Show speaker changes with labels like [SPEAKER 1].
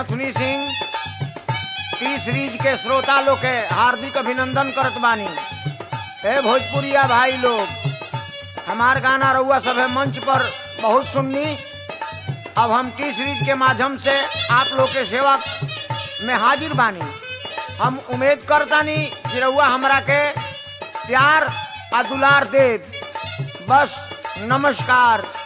[SPEAKER 1] नथुनी Singh T series के श्रोता लोग के हार्दिक अभिनंदन करत बानी हे भोजपुरिया भाई लोग हमार गाना रउआ सब है मंच पर बहुत सुननी अब हम टी सीरीज के माध्यम से आप लोग के सेवा में हाजिर बानी हम उम्मीद करतानी कि रउआ हमरा के प्यार आ दुलार देव बस नमस्कार